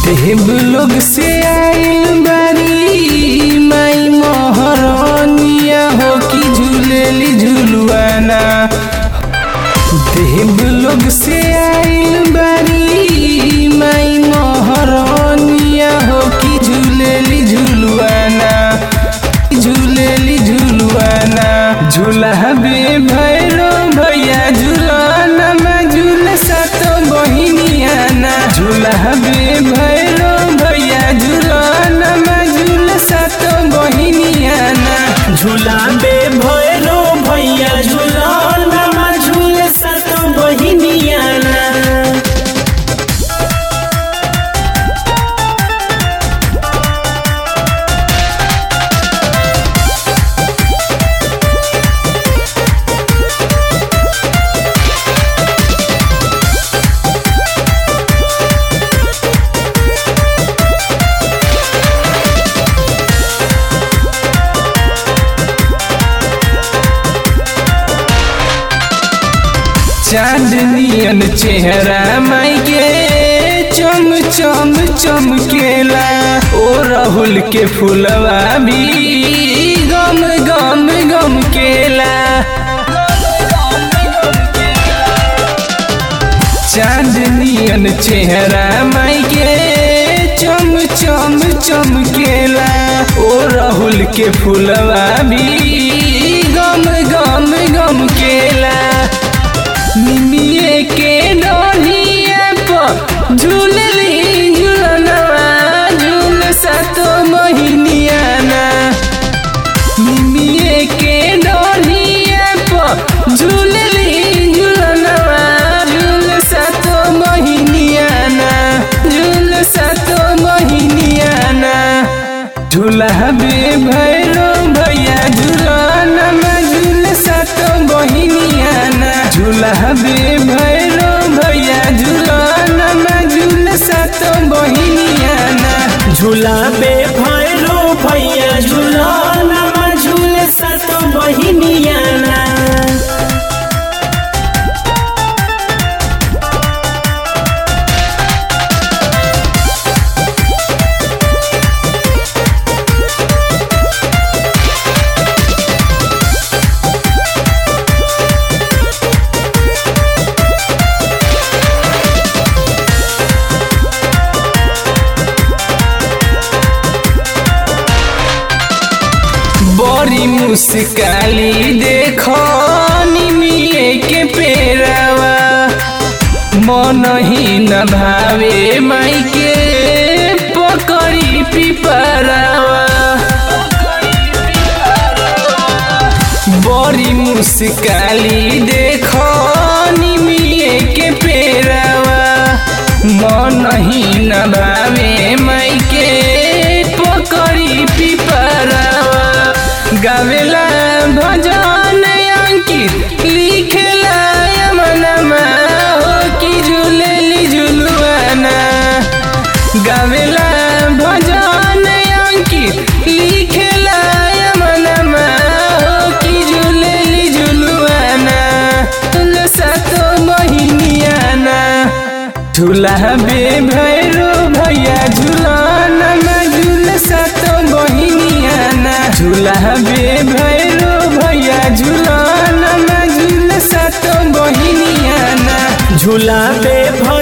देव लोग से आइल बारी माई मोहरनिया हो कि झूलेली झुलुआना देव लोग से आइल बारी माई मोहरनिया हो कि झूलेली झुलुआना झूलेली झुलुआना झूला बे भैरो भैया झूलाना में झूल सातो बहिनियाना झूला बे भैरो भैया झूलाना में झूल सातो बहिनियाना झूला बे भैरो भैया झूला झूल सत बहिनियाना चांदनियन चेहरा माई के चम चम चमकेला ओ राहुल के फुलवा भी गम गम गम केला चांदनियन चेहरा माई के चम चम चमकेला ओ राहुल के फुलवा भी गम गम गम केला निमिये के डोलिया पर झूलली झूलनवा झूल सातो मोहिनियाना निमिये के डोलिया पर झूलली झूलनवा झूल सातो मोहिनियाना झूल सातो मोहिनियाना झूला बे भैरो भैया झूलाना में झूल सातो बहिनियाना झूला बे भैरो भैया झूलाना में झूल सातो बहिनियाना झूला बे भैरो भैया झूला झूल सत बहिनियाना बड़ी मुस्काली देखो निमिये के पेरावा मन ही न भावे माई के पकड़ी पिपरावा बड़ी मुस्काली देखो निमिये के पेरावा मन ही न भावे माई के पकड़ी पिपरावा गावेला भजन अंकित लिखेला यमनमा हो कि झूलेली झुलुआना गावेला भजन अंकित लिखेला यमनमा हो कि झूलेली झुलुआना तुल सातो बहिनियाना झूला बे भैरो भैया झूलाना में झूल सातो बहिनियाना झूला बे भैरो भैया झूलाना में झूल सातो बहिनियाना झूला बे भैरो